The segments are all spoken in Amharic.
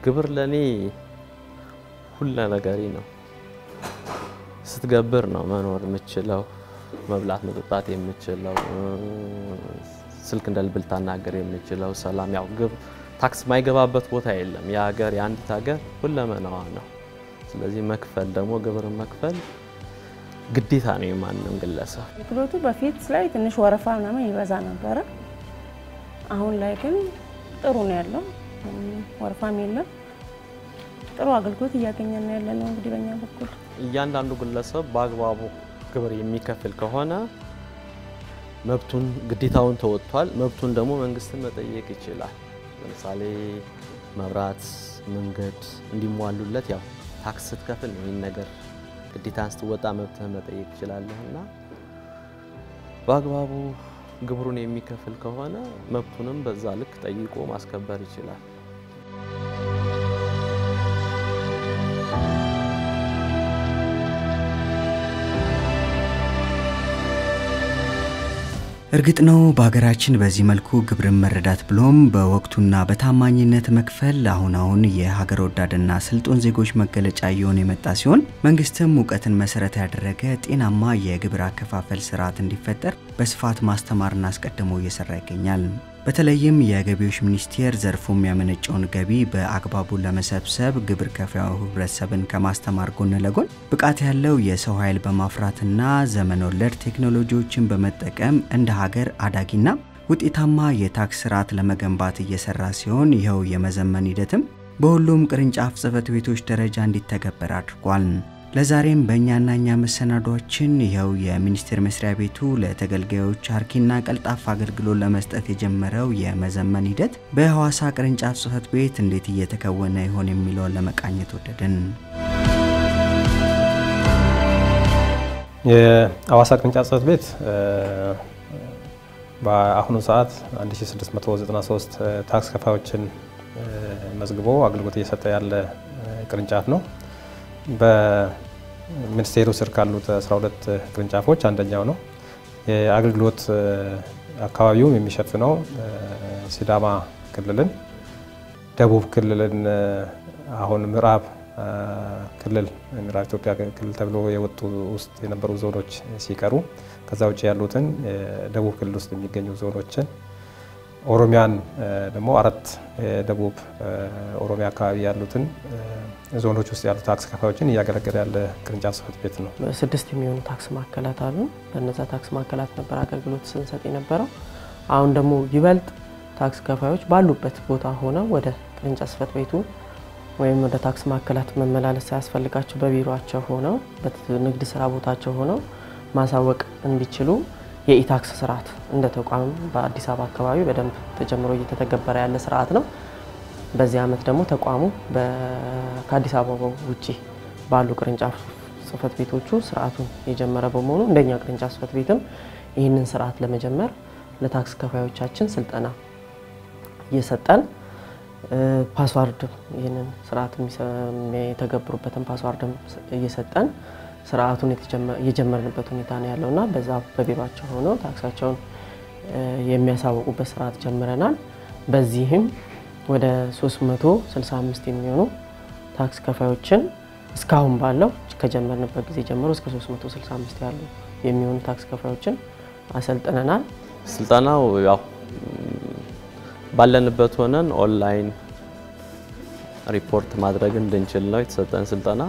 ግብር ለእኔ ሁለ ነገሬ ነው። ስትገብር ነው መኖር የምችለው፣ መብላት መጠጣት የምችለው፣ ስልክ እንደ ልብ ልታናገር የምችለው፣ ሰላም ያው ግብ ታክስ የማይገባበት ቦታ የለም። የሀገር የአንዲት ሀገር ሁለመናዋ ነው። ስለዚህ መክፈል ደግሞ ግብርን መክፈል ግዴታ ነው የማንም ግለሰብ። አገልግሎቱ በፊት ላይ ትንሽ ወረፋ ምናምን ይበዛ ነበረ። አሁን ላይ ግን ጥሩ ነው ያለው፣ ወረፋም የለም። ጥሩ አገልግሎት እያገኘን ነው ያለ ነው። እንግዲህ በእኛ በኩል እያንዳንዱ ግለሰብ በአግባቡ ግብር የሚከፍል ከሆነ መብቱን ግዴታውን ተወጥቷል። መብቱን ደግሞ መንግስትን መጠየቅ ይችላል። ለምሳሌ መብራት፣ መንገድ እንዲሟሉለት ያው ታክስ ስትከፍል ነው ይህን ነገር ግዴታን ስትወጣ መብትህን መጠየቅ ትችላለህ እና በአግባቡ ግብሩን የሚከፍል ከሆነ መብቱንም በዛ ልክ ጠይቆ ማስከበር ይችላል። እርግጥ ነው በሀገራችን በዚህ መልኩ ግብርን መረዳት ብሎም በወቅቱና በታማኝነት መክፈል አሁን አሁን የሀገር ወዳድና ስልጡን ዜጎች መገለጫ እየሆነ የመጣ ሲሆን መንግስትም እውቀትን መሰረት ያደረገ ጤናማ የግብር አከፋፈል ስርዓት እንዲፈጠር በስፋት ማስተማርና አስቀድሞ እየሰራ ይገኛል። በተለይም የገቢዎች ሚኒስቴር ዘርፉ የሚያመነጨውን ገቢ በአግባቡ ለመሰብሰብ ግብር ከፋዩ ህብረተሰብን ከማስተማር ጎን ለጎን ብቃት ያለው የሰው ኃይል በማፍራትና ዘመን ወለድ ቴክኖሎጂዎችን በመጠቀም እንደ ሀገር አዳጊና ውጤታማ የታክስ ስርዓት ለመገንባት እየሰራ ሲሆን ይኸው የመዘመን ሂደትም በሁሉም ቅርንጫፍ ጽህፈት ቤቶች ደረጃ እንዲተገበር አድርጓል። ለዛሬም በእኛና እኛ መሰናዷችን ይኸው የሚኒስቴር መስሪያ ቤቱ ለተገልጋዮች አርኪና ቀልጣፋ አገልግሎት ለመስጠት የጀመረው የመዘመን ሂደት በሐዋሳ ቅርንጫፍ ጽህፈት ቤት እንዴት እየተከወነ ይሆን የሚለውን ለመቃኘት ወደድን። የሐዋሳ ቅርንጫፍ ጽህፈት ቤት በአሁኑ ሰዓት 1693 ታክስ ከፋዮችን መዝግቦ አገልግሎት እየሰጠ ያለ ቅርንጫፍ ነው። በሚኒስቴሩ ስር ካሉት 12 ቅርንጫፎች አንደኛው ነው። የአገልግሎት አካባቢውም የሚሸፍነው ሲዳማ ክልልን፣ ደቡብ ክልልን፣ አሁን ምዕራብ ክልል ምዕራብ ኢትዮጵያ ክልል ተብሎ የወጡ ውስጥ የነበሩ ዞኖች ሲቀሩ ከዛ ውጭ ያሉትን ደቡብ ክልል ውስጥ የሚገኙ ዞኖችን ኦሮሚያን ደግሞ አራት የደቡብ ኦሮሚያ አካባቢ ያሉትን ዞኖች ውስጥ ያሉ ታክስ ከፋዮችን እያገለገለ ያለ ቅርንጫፍ ጽህፈት ቤት ነው። ስድስት የሚሆኑ ታክስ ማዕከላት አሉ። በነዛ ታክስ ማዕከላት ነበር አገልግሎት ስንሰጥ የነበረው። አሁን ደግሞ ይበልጥ ታክስ ከፋዮች ባሉበት ቦታ ሆነው ወደ ቅርንጫፍ ጽህፈት ቤቱ ወይም ወደ ታክስ ማዕከላት መመላለስ ሳያስፈልጋቸው በቢሮቸው ሆነው በንግድ ስራ ቦታቸው ሆነው ማሳወቅ እንዲችሉ የኢታክስ ስርዓት እንደ ተቋም በአዲስ አበባ አካባቢ በደንብ ተጀምሮ እየተተገበረ ያለ ስርዓት ነው። በዚህ ዓመት ደግሞ ተቋሙ ከአዲስ አበባ ውጭ ባሉ ቅርንጫፍ ጽህፈት ቤቶቹ ስርዓቱን የጀመረ በመሆኑ እንደኛ ቅርንጫፍ ጽህፈት ቤትም ይህንን ስርዓት ለመጀመር ለታክስ ከፋዮቻችን ስልጠና እየሰጠን ፓስዋርድ ይህንን ስርዓት የተገብሩበትን ፓስዋርድም እየሰጠን ስርዓቱን የጀመርንበት ሁኔታ ነው ያለው እና በዛ በቢሮቸው ሆነው ታክሳቸውን የሚያሳውቁበት ስርዓት ጀምረናል። በዚህም ወደ 365 የሚሆኑ ታክስ ከፋዮችን እስካሁን ባለው ከጀመርንበት ጊዜ ጀምሮ እስከ 365 ያሉ የሚሆኑ ታክስ ከፋዮችን አሰልጥነናል። ስልጠናው ያው ባለንበት ሆነን ኦንላይን ሪፖርት ማድረግ እንድንችል ነው የተሰጠን ስልጠና።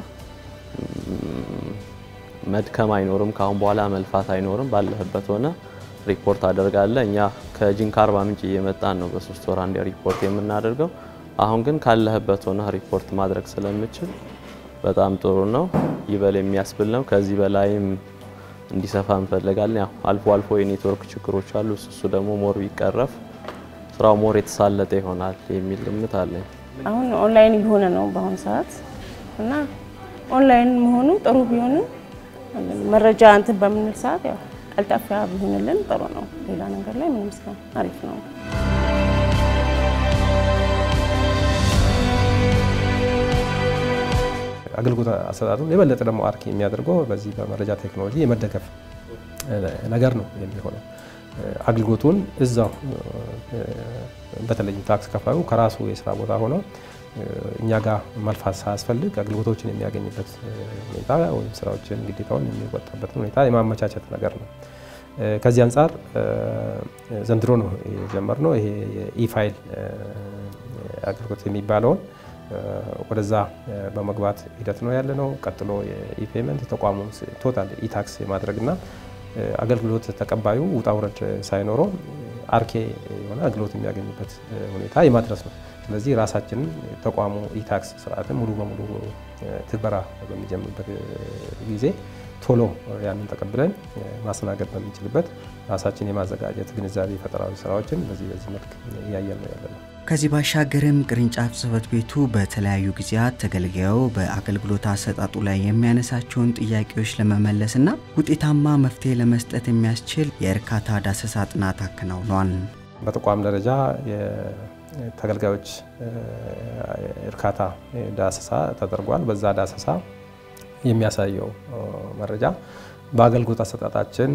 መድከም አይኖርም። ካሁን በኋላ መልፋት አይኖርም። ባለህበት ሆነ ሪፖርት አደርጋለ። እኛ ከጂንካ አርባ ምንጭ እየመጣን ነው በሶስት ወር አንዴ ሪፖርት የምናደርገው። አሁን ግን ካለህበት ሆነ ሪፖርት ማድረግ ስለምችል በጣም ጥሩ ነው። ይበል የሚያስብል ነው። ከዚህ በላይም እንዲሰፋ እንፈልጋለን። ያው አልፎ አልፎ የኔትወርክ ችግሮች አሉ። እሱ ደግሞ ሞር ቢቀረፍ ስራው ሞር የተሳለጠ ይሆናል የሚል ግምት አለኝ። አሁን ኦንላይን እየሆነ ነው በአሁኑ ሰዓት እና ኦንላይን መሆኑ ጥሩ ቢሆንም መረጃ እንትን በምንል ሰዓት ያው ቀልጣፋ ቢሆንልን ጥሩ ነው። ሌላ ነገር ላይ ምንም ስለ አሪፍ ነው። አገልግሎት አሰጣጡ የበለጠ ደግሞ አርኪ የሚያደርገው በዚህ በመረጃ ቴክኖሎጂ የመደገፍ ነገር ነው የሚሆነው። አገልግሎቱን እዛው በተለይም ታክስ ከፋዩ ከራሱ የስራ ቦታ ሆኖ እኛ ጋር መልፋት ሳያስፈልግ አገልግሎቶችን የሚያገኝበት ሁኔታ ወይም ስራዎችን ግዴታውን የሚወጣበትን ሁኔታ የማመቻቸት ነገር ነው። ከዚህ አንጻር ዘንድሮ ነው የጀመርነው ይሄ የኢፋይል አገልግሎት የሚባለውን ወደዛ በመግባት ሂደት ነው ያለ ነው። ቀጥሎ የኢፔመንት ተቋሙ ቶታል ኢታክስ የማድረግና አገልግሎት ተቀባዩ ውጣ ውረድ ሳይኖረው አርኬ የሆነ አገልግሎት የሚያገኝበት ሁኔታ የማድረስ ነው። ስለዚህ ራሳችንን ተቋሙ ኢታክስ ስርዓትን ሙሉ በሙሉ ትግበራ በሚጀምርበት ጊዜ ቶሎ ያንን ተቀብለን ማስተናገድ በምንችልበት ራሳችን የማዘጋጀት ግንዛቤ ፈጠራዊ ስራዎችን በዚህ በዚህ መልክ እያየን ነው ያለ ነው። ከዚህ ባሻገርም ቅርንጫፍ ጽሕፈት ቤቱ በተለያዩ ጊዜያት ተገልጋዩ በአገልግሎት አሰጣጡ ላይ የሚያነሳቸውን ጥያቄዎች ለመመለስና ውጤታማ መፍትሄ ለመስጠት የሚያስችል የእርካታ ዳሰሳ ጥናት አከናውኗል። በተቋም ደረጃ ተገልጋዮች እርካታ ዳሰሳ ተደርጓል። በዛ ዳሰሳ የሚያሳየው መረጃ በአገልግሎት አሰጣጣችን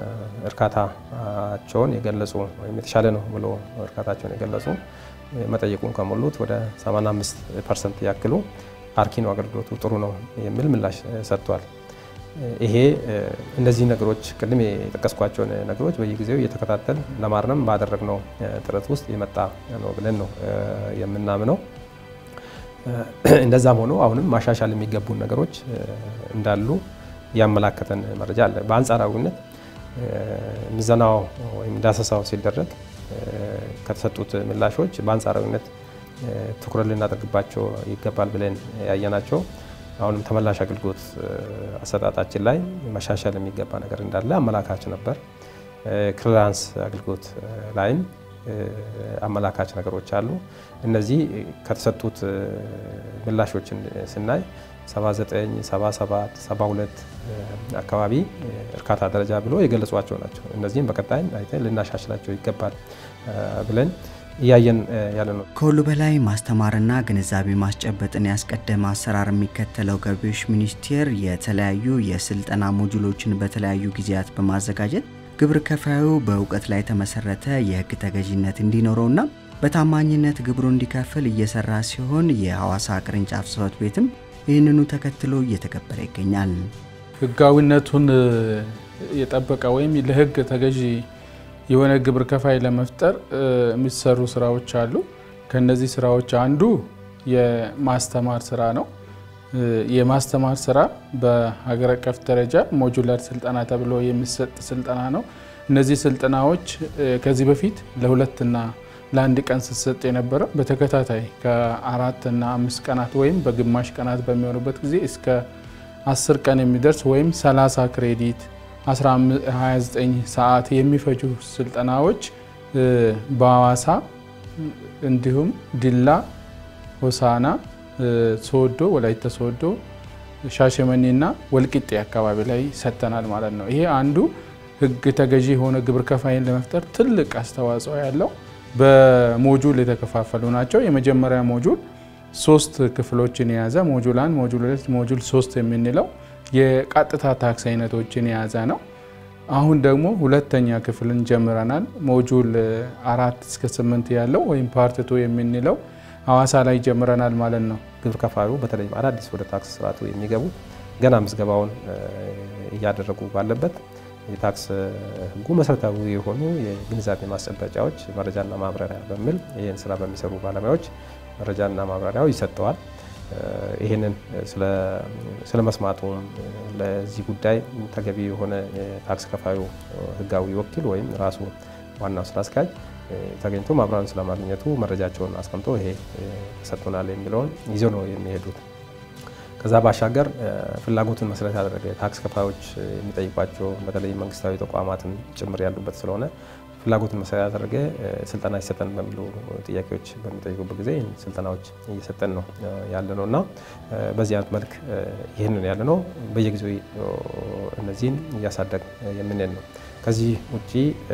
እርካታቸውን የገለጹ ወይም የተሻለ ነው ብሎ እርካታቸውን የገለጹ መጠየቁን ከሞሉት ወደ 85 ፐርሰንት ያክሉ አርኪ ነው አገልግሎቱ ጥሩ ነው የሚል ምላሽ ሰጥቷል። ይሄ እነዚህ ነገሮች ቅድም የጠቀስኳቸውን ነገሮች በየጊዜው እየተከታተል ለማረም ባደረግነው ጥረት ውስጥ የመጣ ነው ብለን ነው የምናምነው። እንደዛም ሆኖ አሁንም ማሻሻል የሚገቡን ነገሮች እንዳሉ ያመላከተን መረጃ አለ። በአንጻራዊነት ምዘናው ወይም ዳሰሳው ሲደረግ ከተሰጡት ምላሾች በአንጻራዊነት ትኩረት ልናደርግባቸው ይገባል ብለን ያየናቸው አሁንም ተመላሽ አገልግሎት አሰጣጣችን ላይ መሻሻል የሚገባ ነገር እንዳለ አመላካች ነበር። ክሊራንስ አገልግሎት ላይም አመላካች ነገሮች አሉ። እነዚህ ከተሰጡት ምላሾችን ስናይ 79፣ 77፣ 72 አካባቢ እርካታ ደረጃ ብሎ የገለጿቸው ናቸው። እነዚህም በቀጣይ አይተን ልናሻሽላቸው ይገባል ብለን እያየን ያለ ነው። ከሁሉ በላይ ማስተማርና ግንዛቤ ማስጨበጥን ያስቀደመ አሰራር የሚከተለው ገቢዎች ሚኒስቴር የተለያዩ የስልጠና ሞጁሎችን በተለያዩ ጊዜያት በማዘጋጀት ግብር ከፋዩ በእውቀት ላይ የተመሰረተ የሕግ ተገዥነት እንዲኖረውና በታማኝነት ግብሩ እንዲከፍል እየሰራ ሲሆን የሐዋሳ ቅርንጫፍ ጽሕፈት ቤትም ይህንኑ ተከትሎ እየተገበረ ይገኛል። ሕጋዊነቱን የጠበቀ ወይም ለሕግ ተገዢ የሆነ ግብር ከፋይ ለመፍጠር የሚሰሩ ስራዎች አሉ። ከነዚህ ስራዎች አንዱ የማስተማር ስራ ነው። የማስተማር ስራ በሀገር አቀፍ ደረጃ ሞጁላር ስልጠና ተብሎ የሚሰጥ ስልጠና ነው። እነዚህ ስልጠናዎች ከዚህ በፊት ለሁለትና ለአንድ ቀን ስትሰጥ የነበረው በተከታታይ ከአራትና አምስት ቀናት ወይም በግማሽ ቀናት በሚሆኑበት ጊዜ እስከ አስር ቀን የሚደርስ ወይም 30 ክሬዲት 29 ሰዓት የሚፈጁ ስልጠናዎች በሐዋሳ እንዲሁም ዲላ፣ ሆሳና፣ ሶዶ፣ ወላይታ ሶዶ፣ ሻሸመኔና ወልቂጤ አካባቢ ላይ ሰጥተናል ማለት ነው። ይሄ አንዱ ሕግ ተገዢ የሆነ ግብር ከፋይን ለመፍጠር ትልቅ አስተዋጽኦ ያለው በሞጁል የተከፋፈሉ ናቸው። የመጀመሪያ ሞጁል ሶስት ክፍሎችን የያዘ ሞጁል አንድ፣ ሞጁል ሁለት፣ ሞጁል ሶስት የምንለው የቀጥታ ታክስ አይነቶችን የያዘ ነው። አሁን ደግሞ ሁለተኛ ክፍልን ጀምረናል። ሞጁል አራት እስከ ስምንት ያለው ወይም ፓርትቱ የምንለው ሐዋሳ ላይ ጀምረናል ማለት ነው። ግብር ከፋዩ በተለይም አዳዲስ ወደ ታክስ ስርዓቱ የሚገቡ ገና ምዝገባውን እያደረጉ ባለበት የታክስ ሕጉ መሰረታዊ የሆኑ የግንዛቤ ማስጨበጫዎች መረጃና ማብራሪያ በሚል ይህን ስራ በሚሰሩ ባለሙያዎች መረጃና ማብራሪያው ይሰጠዋል። ይህንን ስለ መስማቱም ለዚህ ጉዳይ ተገቢ የሆነ የታክስ ከፋዩ ህጋዊ ወኪል ወይም ራሱ ዋናው ስራ አስኪያጅ ተገኝቶ ማብራሪያን ስለማግኘቱ መረጃቸውን አስቀምጦ ይሄ ተሰጥቶናል የሚለውን ይዘው ነው የሚሄዱት። ከዛ ባሻገር ፍላጎትን መሰረት ያደረገ ታክስ ከፋዮች የሚጠይቋቸው በተለይ መንግስታዊ ተቋማትን ጭምር ያሉበት ስለሆነ ፍላጎትን መሰረት ያደረገ ስልጠና ይሰጠን በሚሉ ጥያቄዎች በሚጠይቁበት ጊዜ ስልጠናዎች እየሰጠን ነው ያለ ነው እና በዚህ አይነት መልክ ይህንን ያለ ነው። በየጊዜው እነዚህን እያሳደግ የምንሄድ ነው። ከዚህ ውጭ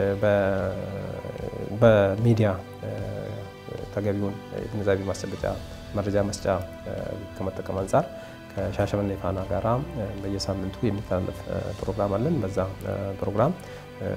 በሚዲያ ተገቢውን ግንዛቤ ማስጨበጫ መረጃ መስጫ ከመጠቀም አንጻር ከሻሸመኔ ፋና ጋራ በየሳምንቱ የሚተላለፍ ፕሮግራም አለን። በዛ ፕሮግራም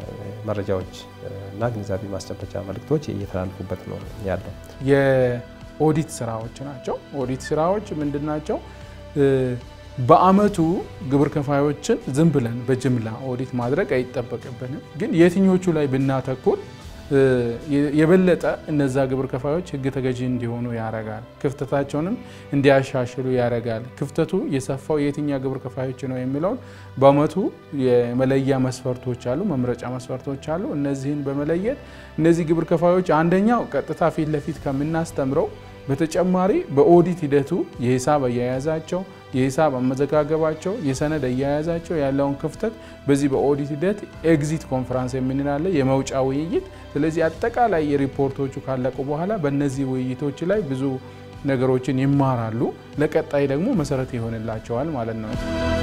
መረጃዎች እና ግንዛቤ ማስጨበጫ መልእክቶች እየተላልፉበት ነው ያለው። ኦዲት ስራዎች ናቸው። ኦዲት ስራዎች ምንድን ናቸው? በአመቱ ግብር ከፋዮችን ዝም ብለን በጅምላ ኦዲት ማድረግ አይጠበቅብንም። ግን የትኞቹ ላይ ብናተኩር የበለጠ እነዛ ግብር ከፋዮች ህግ ተገዢ እንዲሆኑ ያደርጋል። ክፍተታቸውንም እንዲያሻሽሉ ያደርጋል። ክፍተቱ የሰፋው የትኛ ግብር ከፋዮች ነው የሚለውን በአመቱ የመለያ መስፈርቶች አሉ፣ መምረጫ መስፈርቶች አሉ። እነዚህን በመለየት እነዚህ ግብር ከፋዮች አንደኛው ቀጥታ ፊት ለፊት ከምናስተምረው በተጨማሪ በኦዲት ሂደቱ የሂሳብ አያያዛቸው፣ የሂሳብ አመዘጋገባቸው፣ የሰነድ አያያዛቸው ያለውን ክፍተት በዚህ በኦዲት ሂደት ኤግዚት ኮንፈራንስ የምንላለ የመውጫ ውይይት። ስለዚህ አጠቃላይ የሪፖርቶቹ ካለቁ በኋላ በእነዚህ ውይይቶች ላይ ብዙ ነገሮችን ይማራሉ። ለቀጣይ ደግሞ መሰረት ይሆንላቸዋል ማለት ነው።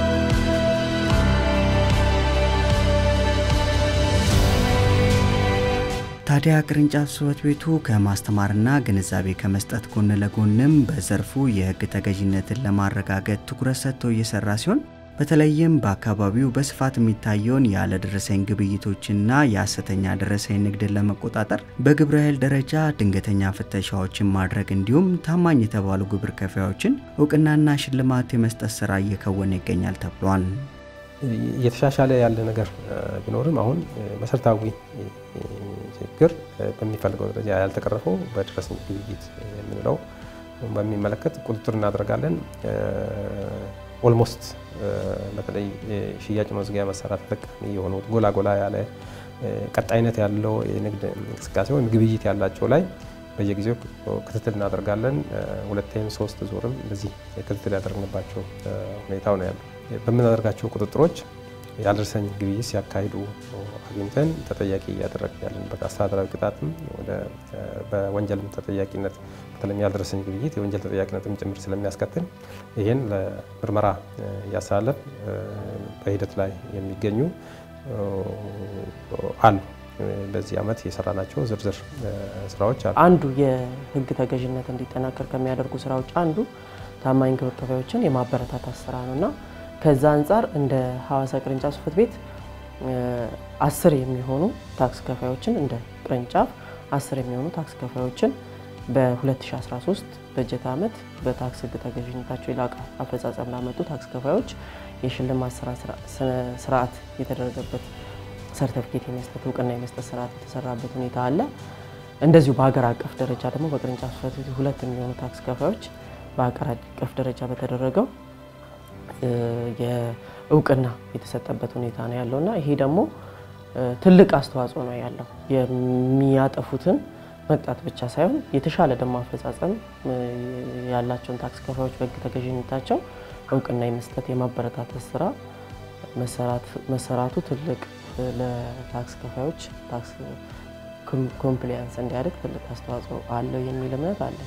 ታዲያ ቅርንጫፍ ጽሕፈት ቤቱ ከማስተማርና ግንዛቤ ከመስጠት ጎን ለጎንም በዘርፉ የሕግ ተገዥነትን ለማረጋገጥ ትኩረት ሰጥቶ እየሰራ ሲሆን በተለይም በአካባቢው በስፋት የሚታየውን ያለ ደረሰኝ ግብይቶችና የሐሰተኛ ደረሰኝ ንግድን ለመቆጣጠር በግብረ ኃይል ደረጃ ድንገተኛ ፍተሻዎችን ማድረግ እንዲሁም ታማኝ የተባሉ ግብር ከፋዮችን እውቅናና ሽልማት የመስጠት ስራ እየከወነ ይገኛል ተብሏል። እየተሻሻለ ያለ ነገር ቢኖርም አሁን መሰረታዊ ችግር በሚፈልገው ደረጃ ያልተቀረፈው በደረሰኝ ግብይት የምንለው በሚመለከት ቁጥጥር እናደርጋለን። ኦልሞስት በተለይ ሽያጭ መዝጊያ መሳሪያ ተጠቃሚ የሆኑት ጎላ ጎላ ያለ ቀጣይነት ያለው የንግድ እንቅስቃሴ ወይም ግብይት ያላቸው ላይ በየጊዜው ክትትል እናደርጋለን። ሁለቴም ሶስት ዙርም እንደዚህ ክትትል ያደረግንባቸው ሁኔታው ነው ያለው። በምናደርጋቸው ቁጥጥሮች ያልደረሰኝ ግብይት ሲያካሂዱ አግኝተን ተጠያቂ እያደረግን ያለንበት አስተዳደራዊ ቅጣትም ወደ በወንጀልም ተጠያቂነት በተለይም ያልደረሰኝ ግብይት የወንጀል ተጠያቂነትም ጭምር ስለሚያስከትል ይህን ለምርመራ እያስተላለፍ በሂደት ላይ የሚገኙ አሉ። በዚህ ዓመት የሰራናቸው ዝርዝር ስራዎች አሉ። አንዱ የህግ ተገዥነት እንዲጠናከር ከሚያደርጉ ስራዎች አንዱ ታማኝ ግብር ከፋዮችን የማበረታታት ስራ ነው እና ከዛ አንጻር እንደ ሐዋሳ ቅርንጫፍ ጽሕፈት ቤት አስር የሚሆኑ ታክስ ከፋዮችን እንደ ቅርንጫፍ አስር የሚሆኑ ታክስ ከፋዮችን በ2013 በጀት ዓመት በታክስ ህግ ተገዥነታቸው የላቀ አፈጻጸም ላመጡ ታክስ ከፋዮች የሽልማት ስርዓት የተደረገበት ሰርተፊኬት የመስጠት እውቅና የመስጠት ስርዓት የተሰራበት ሁኔታ አለ። እንደዚሁ በሀገር አቀፍ ደረጃ ደግሞ በቅርንጫፍ ጽሕፈት ቤቱ ሁለት የሚሆኑ ታክስ ከፋዮች በሀገር አቀፍ ደረጃ በተደረገው የእውቅና የተሰጠበት ሁኔታ ነው ያለው እና ይሄ ደግሞ ትልቅ አስተዋጽኦ ነው ያለው የሚያጠፉትን መቅጣት ብቻ ሳይሆን የተሻለ ደግሞ አፈጻጸም ያላቸውን ታክስ ከፋዮች በህግ ተገዥነታቸው እውቅና የመስጠት የማበረታታት ስራ መሰራቱ ትልቅ ለታክስ ከፋዮች ታክስ ኮምፕሊያንስ እንዲያደርግ ትልቅ አስተዋጽኦ አለው የሚል እምነት አለን።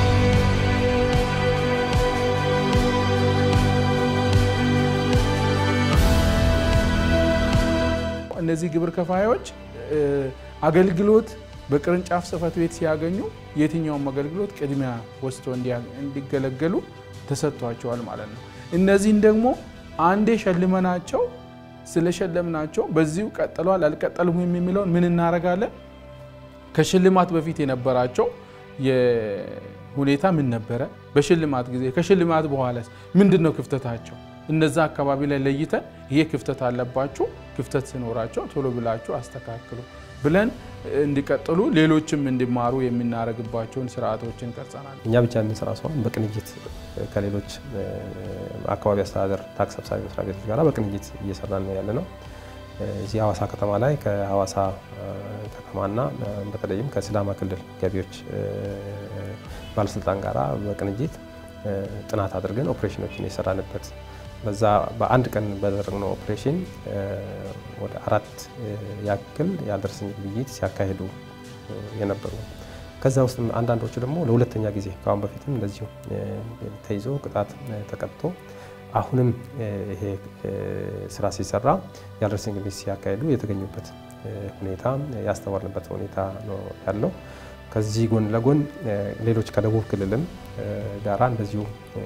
እነዚህ ግብር ከፋዮች አገልግሎት በቅርንጫፍ ጽሕፈት ቤት ሲያገኙ የትኛውም አገልግሎት ቅድሚያ ወስዶ እንዲገለገሉ ተሰጥቷቸዋል ማለት ነው። እነዚህን ደግሞ አንዴ ሸልመናቸው ስለሸለምናቸው በዚሁ ቀጥሏል አልቀጠሉም የሚለውን ምን እናደርጋለን? ከሽልማት በፊት የነበራቸው ሁኔታ ምን ነበረ? በሽልማት ጊዜ ከሽልማት በኋላ ምንድን ነው ክፍተታቸው? እነዛ አካባቢ ላይ ለይተን ይሄ ክፍተት አለባችሁ፣ ክፍተት ሲኖራቸው ቶሎ ብላችሁ አስተካክሉ ብለን እንዲቀጥሉ ሌሎችም እንዲማሩ የምናደርግባቸውን ስርዓቶችን ቀርጸናል። እኛ ብቻ የምንሰራ ሲሆን በቅንጅት ከሌሎች አካባቢ አስተዳደር ታክስ ሰብሳቢ መስሪያ ቤቶች ጋር በቅንጅት እየሰራን ነው ያለ ነው። እዚህ ሐዋሳ ከተማ ላይ ከሐዋሳ ከተማና በተለይም ከሲዳማ ክልል ገቢዎች ባለስልጣን ጋር በቅንጅት ጥናት አድርገን ኦፕሬሽኖችን የሰራንበት በዛ በአንድ ቀን ባደረግነው ኦፕሬሽን ወደ አራት ያክል ያልደረሰኝ ግብይት ሲያካሂዱ የነበሩ ከዛ ውስጥ አንዳንዶቹ ደግሞ ለሁለተኛ ጊዜ ከአሁን በፊትም እንደዚሁ ተይዞ ቅጣት ተቀጥቶ አሁንም ይሄ ስራ ሲሰራ ያልደረሰኝ ግብይት ሲያካሂዱ የተገኙበት ሁኔታ ያስተዋልንበት ሁኔታ ነው ያለው። ከዚህ ጎን ለጎን ሌሎች ከደቡብ ክልልም ጋራ እንደዚሁ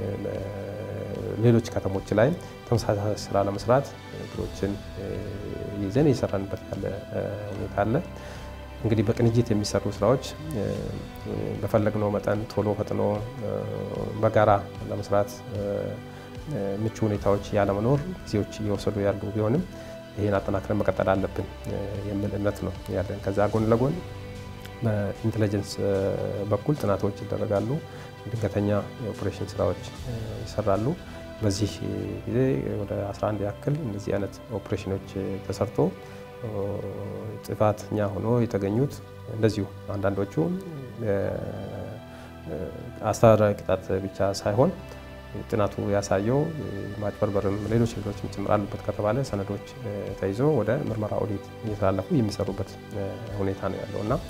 ሌሎች ከተሞች ላይ ተመሳሳይ ስራ ለመስራት እቅዶችን ይዘን እየሰራንበት ያለ ሁኔታ አለ። እንግዲህ በቅንጅት የሚሰሩ ስራዎች በፈለግነው መጠን ቶሎ ፈጥኖ በጋራ ለመስራት ምቹ ሁኔታዎች ያለመኖር ጊዜዎች እየወሰዱ ያሉ ቢሆንም ይህን አጠናክረን መቀጠል አለብን የሚል እምነት ነው ያለን። ከዛ ጎን ለጎን በኢንቴሊጀንስ በኩል ጥናቶች ይደረጋሉ። ድንገተኛ የኦፕሬሽን ስራዎች ይሰራሉ። በዚህ ጊዜ ወደ 11 ያክል እንደዚህ አይነት ኦፕሬሽኖች ተሰርቶ ጥፋተኛ ሆኖ የተገኙት እንደዚሁ አንዳንዶቹ አስተዳደራዊ ቅጣት ብቻ ሳይሆን ጥናቱ ያሳየው ማጭበርበርም ሌሎች ሌሎችም ጭምር አሉበት ከተባለ ሰነዶች ተይዞ ወደ ምርመራ ኦዲት እየተላለፉ የሚሰሩበት ሁኔታ ነው ያለው እና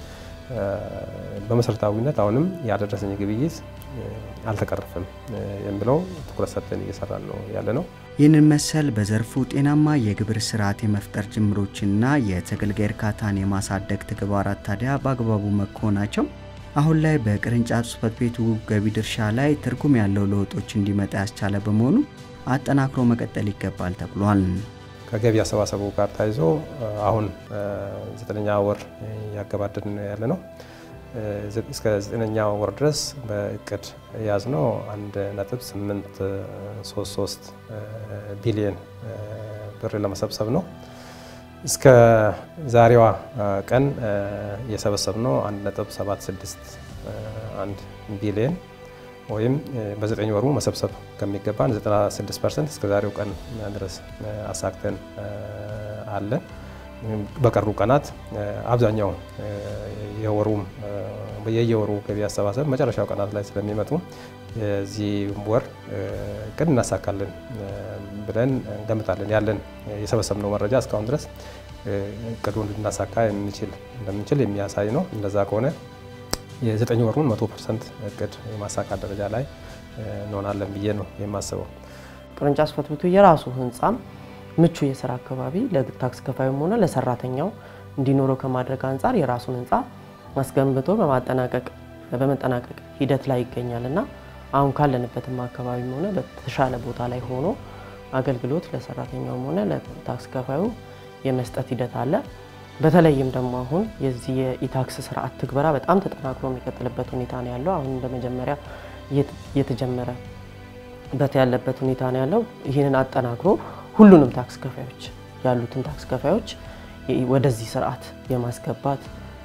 በመሰረታዊነት አሁንም ያደረሰኝ ግብይት አልተቀረፈም የሚለው ትኩረት ሰጥተን እየሰራን ነው ያለ ነው። ይህንን መሰል በዘርፉ ጤናማ የግብር ስርዓት የመፍጠር ጅምሮችና የተገልጋይ እርካታን የማሳደግ ተግባራት ታዲያ በአግባቡ መከናወናቸው አሁን ላይ በቅርንጫፍ ጽሕፈት ቤቱ ገቢ ድርሻ ላይ ትርጉም ያለው ለውጦች እንዲመጣ ያስቻለ በመሆኑ አጠናክሮ መቀጠል ይገባል ተብሏል። ከገቢ አሰባሰቡ ጋር ተያይዞ አሁን ዘጠነኛ ወር እያገባደድን ያለ ነው። እስከ ዘጠነኛ ወር ድረስ በእቅድ የያዝነው አንድ ነጥብ ስምንት ሶስት ሶስት ቢሊየን ብር ለመሰብሰብ ነው። እስከ ዛሬዋ ቀን የሰበሰብነው አንድ ነጥብ ሰባት ስድስት አንድ ቢሊየን ወይም በዘጠኝ ወሩ መሰብሰብ ከሚገባን 96 ፐርሰንት እስከ ዛሬው ቀን ድረስ አሳክተን አለን። በቀሩ ቀናት አብዛኛው የወሩም የየወሩ ገቢ አሰባሰብ መጨረሻው ቀናት ላይ ስለሚመጡ የዚህ ወር እቅድ እናሳካለን ብለን እንገምታለን። ያለን የሰበሰብነው መረጃ እስካሁን ድረስ እቅዱን ልናሳካ እንደምንችል የሚያሳይ ነው። እንደዛ ከሆነ የዘጠኝ ወሩን መቶ ፐርሰንት እቅድ የማሳካት ደረጃ ላይ እንሆናለን ብዬ ነው የማስበው። ቅርንጫፍ ጽሕፈት ቤቱ የራሱ ህንፃም ምቹ የስራ አካባቢ ለታክስ ከፋዩም ሆነ ለሰራተኛው እንዲኖረው ከማድረግ አንጻር የራሱን ህንፃ አስገንብቶ በማጠናቀቅ በመጠናቀቅ ሂደት ላይ ይገኛል እና አሁን ካለንበትም አካባቢም ሆነ በተሻለ ቦታ ላይ ሆኖ አገልግሎት ለሰራተኛውም ሆነ ለታክስ ከፋዩ የመስጠት ሂደት አለ። በተለይም ደግሞ አሁን የዚህ የኢታክስ ስርዓት ትግበራ በጣም ተጠናክሮ የሚቀጥልበት ሁኔታ ነው ያለው። አሁን በመጀመሪያ እየተጀመረበት ያለበት ሁኔታ ነው ያለው። ይህንን አጠናክሮ ሁሉንም ታክስ ከፋዮች ያሉትን ታክስ ከፋዮች ወደዚህ ስርዓት የማስገባት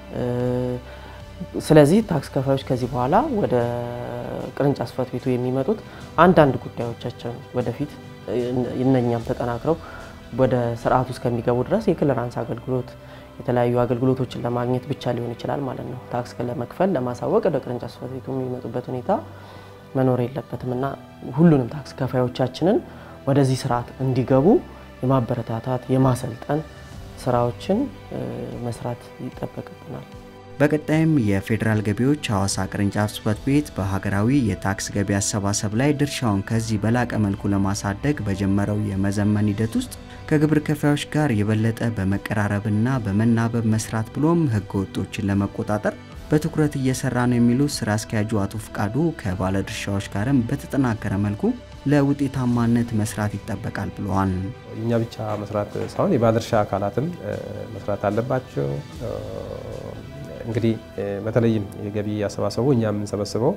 ስለዚህ ታክስ ከፋዮች ከዚህ በኋላ ወደ ቅርንጫፍ ጽሕፈት ቤቱ የሚመጡት አንዳንድ ጉዳዮቻቸውን ወደፊት እነኛም ተጠናክረው ወደ ስርዓቱ እስከሚገቡ ድረስ የክሊራንስ አገልግሎት የተለያዩ አገልግሎቶችን ለማግኘት ብቻ ሊሆን ይችላል ማለት ነው። ታክስ ለመክፈል ለማሳወቅ ወደ ቅርንጫፍ ጽሕፈት ቤቱ የሚመጡበት ሁኔታ መኖር የለበትም እና ሁሉንም ታክስ ከፋዮቻችንን ወደዚህ ስርዓት እንዲገቡ የማበረታታት የማሰልጠን ስራዎችን መስራት ይጠበቅብናል። በቀጣይም የፌዴራል ገቢዎች ሐዋሳ ቅርንጫፍ ጽሕፈት ቤት በሀገራዊ የታክስ ገቢ አሰባሰብ ላይ ድርሻውን ከዚህ በላቀ መልኩ ለማሳደግ በጀመረው የመዘመን ሂደት ውስጥ ከግብር ከፋዮች ጋር የበለጠ በመቀራረብና በመናበብ መስራት ብሎም ሕገ ወጦችን ለመቆጣጠር በትኩረት እየሰራ ነው የሚሉት ስራ አስኪያጁ አቶ ፍቃዱ ከባለድርሻዎች ጋርም በተጠናከረ መልኩ ለውጤታማነት መስራት ይጠበቃል ብለዋል። እኛ ብቻ መስራት ሳይሆን የባለድርሻ አካላትም መስራት አለባቸው። እንግዲህ በተለይም የገቢ አሰባሰቡ እኛ የምንሰበስበው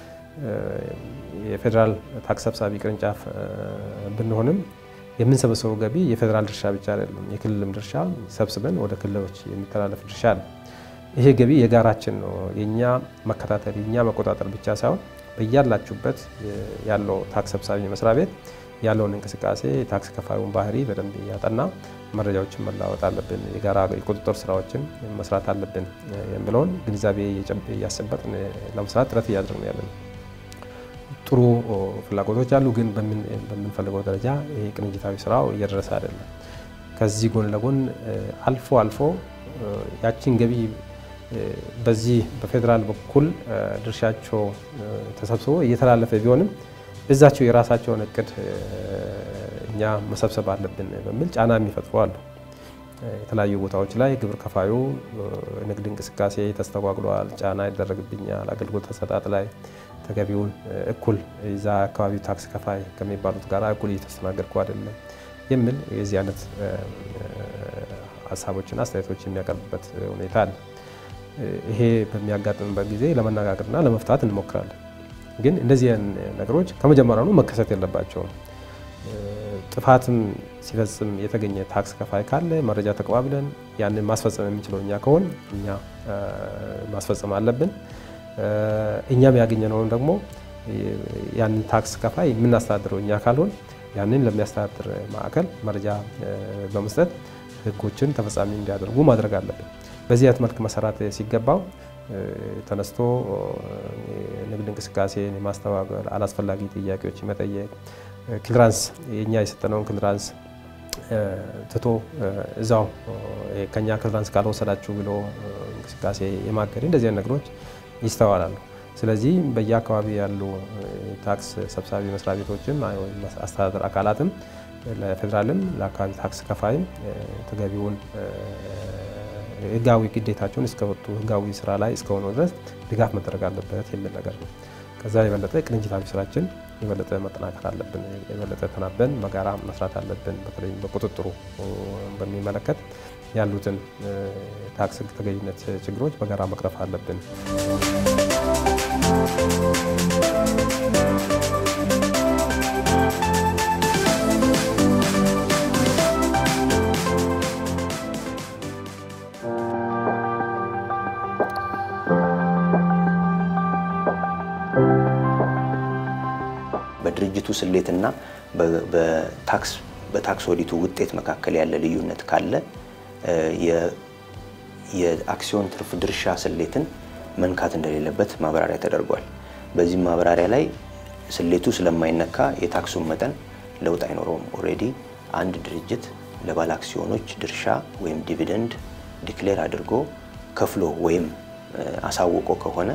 የፌዴራል ታክስ ሰብሳቢ ቅርንጫፍ ብንሆንም የምንሰበሰበው ገቢ የፌዴራል ድርሻ ብቻ አይደለም። የክልልም ድርሻ ሰብስበን ወደ ክልሎች የሚተላለፍ ድርሻ አለ። ይሄ ገቢ የጋራችን ነው። የእኛ መከታተል የእኛ መቆጣጠር ብቻ ሳይሆን በያላችሁበት ያለው ታክስ ሰብሳቢ መስሪያ ቤት ያለውን እንቅስቃሴ የታክስ ከፋዩን ባህሪ በደንብ እያጠና መረጃዎችን መለዋወጥ አለብን፣ የጋራ የቁጥጥር ስራዎችን መስራት አለብን የሚለውን ግንዛቤ እያስጨበጥን ለመስራት ጥረት እያደረግን ያለን ጥሩ ፍላጎቶች አሉ፣ ግን በምንፈልገው ደረጃ ይህ ቅንጅታዊ ስራው እየደረሰ አይደለም። ከዚህ ጎን ለጎን አልፎ አልፎ ያቺን ገቢ በዚህ በፌዴራል በኩል ድርሻቸው ተሰብስቦ እየተላለፈ ቢሆንም እዛቸው የራሳቸውን እቅድ እኛ መሰብሰብ አለብን በሚል ጫና የሚፈጥሩ አሉ። የተለያዩ ቦታዎች ላይ ግብር ከፋዩ ንግድ እንቅስቃሴ ተስተጓጉሏል፣ ጫና ይደረግብኛል፣ አገልግሎት አሰጣጥ ላይ ተገቢውን እኩል እዛ አካባቢ ታክስ ከፋይ ከሚባሉት ጋር እኩል እየተስተናገድኩ አይደለም የሚል የዚህ አይነት ሀሳቦችና አስተያየቶች የሚያቀርብበት ሁኔታ አለ። ይሄ በሚያጋጥምበት ጊዜ ለመነጋገርና ለመፍታት እንሞክራለን። ግን እንደዚህ ነገሮች ከመጀመሪያውኑ መከሰት የለባቸውም። ጥፋትም ሲፈጽም የተገኘ ታክስ ከፋይ ካለ መረጃ ተቀባብለን ያንን ማስፈጸም የምንችለው እኛ ከሆን እኛ ማስፈጸም አለብን። እኛም ያገኘነውን ደግሞ ያንን ታክስ ከፋይ የምናስተዳድረው እኛ ካልሆን ያንን ለሚያስተዳድር ማዕከል መረጃ በመስጠት ሕጎችን ተፈጻሚ እንዲያደርጉ ማድረግ አለብን። በዚህ አይነት መልክ መሰራት ሲገባው ተነስቶ ንግድ እንቅስቃሴን የማስተባበር አላስፈላጊ ጥያቄዎች መጠየቅ ክሊራንስ የእኛ የሰጠነውን ክሊራንስ ትቶ እዛው ከኛ ክሊራንስ ካልወሰዳችሁ ብሎ እንቅስቃሴ የማገድ እንደዚህ አይነት ነገሮች ይስተዋላሉ። ስለዚህ በየአካባቢ ያሉ ታክስ ሰብሳቢ መስሪያ ቤቶችም ወይም አስተዳደር አካላትም ለፌዴራልም ለአካባቢ ታክስ ከፋይም ተገቢውን ህጋዊ ግዴታቸውን እስከወጡ ህጋዊ ስራ ላይ እስከሆኑ ድረስ ድጋፍ መደረግ አለበት የሚል ነገር ነው። ከዛ የበለጠ ቅንጅታዊ ስራችን የበለጠ መጠናከር አለብን። የበለጠ ተናበን በጋራ መስራት አለብን። በተለይም በቁጥጥሩ በሚመለከት ያሉትን ታክስ ህግ ተገዥነት ችግሮች በጋራ መቅረፍ አለብን። በድርጅቱ ስሌትና በታክስ በታክስ ኦዲቱ ውጤት መካከል ያለ ልዩነት ካለ የአክሲዮን ትርፍ ድርሻ ስሌትን መንካት እንደሌለበት ማብራሪያ ተደርጓል። በዚህም ማብራሪያ ላይ ስሌቱ ስለማይነካ የታክሱን መጠን ለውጥ አይኖረውም። ኦልሬዲ አንድ ድርጅት ለባለ አክሲዮኖች ድርሻ ወይም ዲቪደንድ ዲክሌር አድርጎ ከፍሎ ወይም አሳውቆ ከሆነ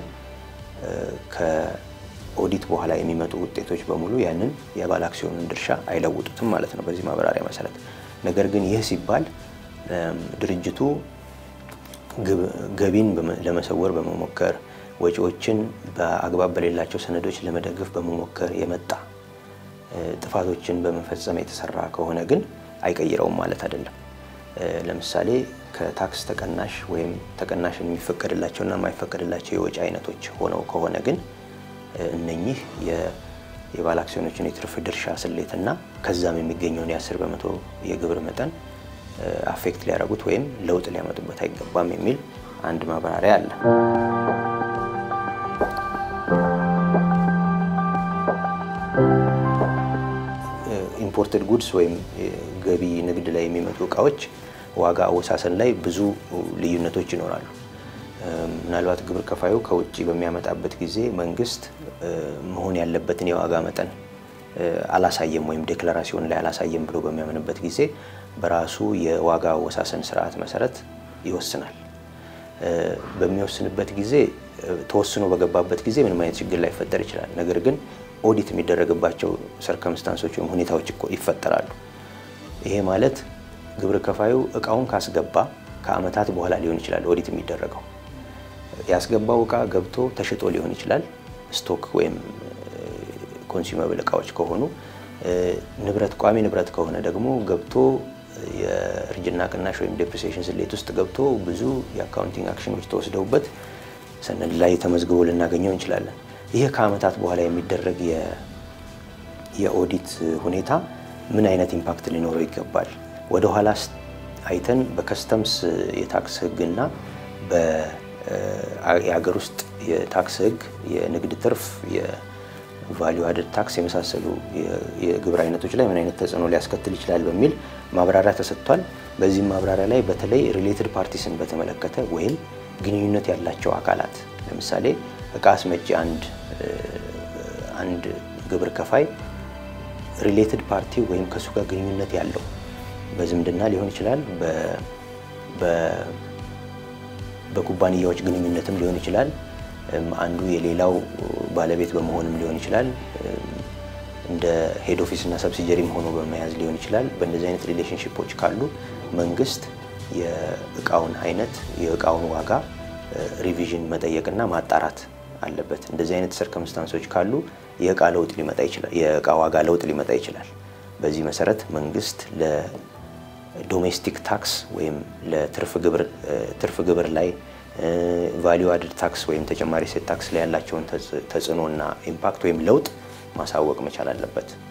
ኦዲት በኋላ የሚመጡ ውጤቶች በሙሉ ያንን የባለ አክሲዮኑን ድርሻ አይለውጡትም ማለት ነው በዚህ ማብራሪያ መሰረት። ነገር ግን ይህ ሲባል ድርጅቱ ገቢን ለመሰወር በመሞከር ወጪዎችን በአግባብ በሌላቸው ሰነዶች ለመደገፍ በመሞከር የመጣ ጥፋቶችን በመፈጸም የተሰራ ከሆነ ግን አይቀይረውም ማለት አይደለም። ለምሳሌ ከታክስ ተቀናሽ ወይም ተቀናሽን የሚፈቀድላቸውና የማይፈቀድላቸው የወጪ አይነቶች ሆነው ከሆነ ግን እነኚህ የባለ አክሲዮኖችን የትርፍ ድርሻ ስሌትና ከዛም የሚገኘውን የ10 በመቶ የግብር መጠን አፌክት ሊያደርጉት ወይም ለውጥ ሊያመጡበት አይገባም የሚል አንድ ማብራሪያ አለ። ኢምፖርትድ ጉድስ ወይም ገቢ ንግድ ላይ የሚመጡ እቃዎች ዋጋ አወሳሰን ላይ ብዙ ልዩነቶች ይኖራሉ። ምናልባት ግብር ከፋዩ ከውጭ በሚያመጣበት ጊዜ መንግስት መሆን ያለበትን የዋጋ መጠን አላሳየም ወይም ዴክላራሲዮን ላይ አላሳየም ብሎ በሚያምንበት ጊዜ በራሱ የዋጋ አወሳሰን ስርዓት መሰረት ይወስናል። በሚወስንበት ጊዜ ተወስኖ በገባበት ጊዜ ምንም አይነት ችግር ላይፈጠር ይችላል። ነገር ግን ኦዲት የሚደረግባቸው ሰርከምስታንሶች ወይም ሁኔታዎች ይፈጠራሉ። ይሄ ማለት ግብር ከፋዩ እቃውን ካስገባ ከአመታት በኋላ ሊሆን ይችላል ኦዲት የሚደረገው ያስገባው እቃ ገብቶ ተሽጦ ሊሆን ይችላል። ስቶክ ወይም ኮንሱመብል እቃዎች ከሆኑ ንብረት ቋሚ ንብረት ከሆነ ደግሞ ገብቶ የእርጅና ቅናሽ ወይም ዴፕሪሲዬሽን ስሌት ውስጥ ገብቶ ብዙ የአካውንቲንግ አክሽኖች ተወስደውበት ሰነድ ላይ ተመዝግቦ ልናገኘው እንችላለን። ይህ ከአመታት በኋላ የሚደረግ የኦዲት ሁኔታ ምን አይነት ኢምፓክት ሊኖረው ይገባል? ወደኋላ አይተን በከስተምስ የታክስ ህግና የሀገር ውስጥ የታክስ ህግ የንግድ ትርፍ የቫሊዩ አድድ ታክስ የመሳሰሉ የግብር አይነቶች ላይ ምን አይነት ተጽዕኖ ሊያስከትል ይችላል በሚል ማብራሪያ ተሰጥቷል። በዚህም ማብራሪያ ላይ በተለይ ሪሌትድ ፓርቲስን በተመለከተ ወይም ግንኙነት ያላቸው አካላት ለምሳሌ እቃ አስመጪ አንድ አንድ ግብር ከፋይ ሪሌትድ ፓርቲ ወይም ከእሱ ጋር ግንኙነት ያለው በዝምድና ሊሆን ይችላል በኩባንያዎች ግንኙነትም ሊሆን ይችላል። አንዱ የሌላው ባለቤት በመሆንም ሊሆን ይችላል። እንደ ሄድ ኦፊስ እና ሰብሲጀሪም ሆኖ በመያዝ ሊሆን ይችላል። በእንደዚህ አይነት ሪሌሽንሽፖች ካሉ መንግስት የእቃውን አይነት የእቃውን ዋጋ ሪቪዥን መጠየቅና ማጣራት አለበት። እንደዚህ አይነት ሰርከምስታንሶች ካሉ የእቃ ለውጥ ሊመጣ ይችላል። የእቃ ዋጋ ለውጥ ሊመጣ ይችላል። በዚህ መሰረት መንግስት ዶሜስቲክ ታክስ ወይም ለትርፍ ግብር ላይ ቫሊዩ አድድ ታክስ ወይም ተጨማሪ እሴት ታክስ ላይ ያላቸውን ተጽዕኖና ኢምፓክት ወይም ለውጥ ማሳወቅ መቻል አለበት።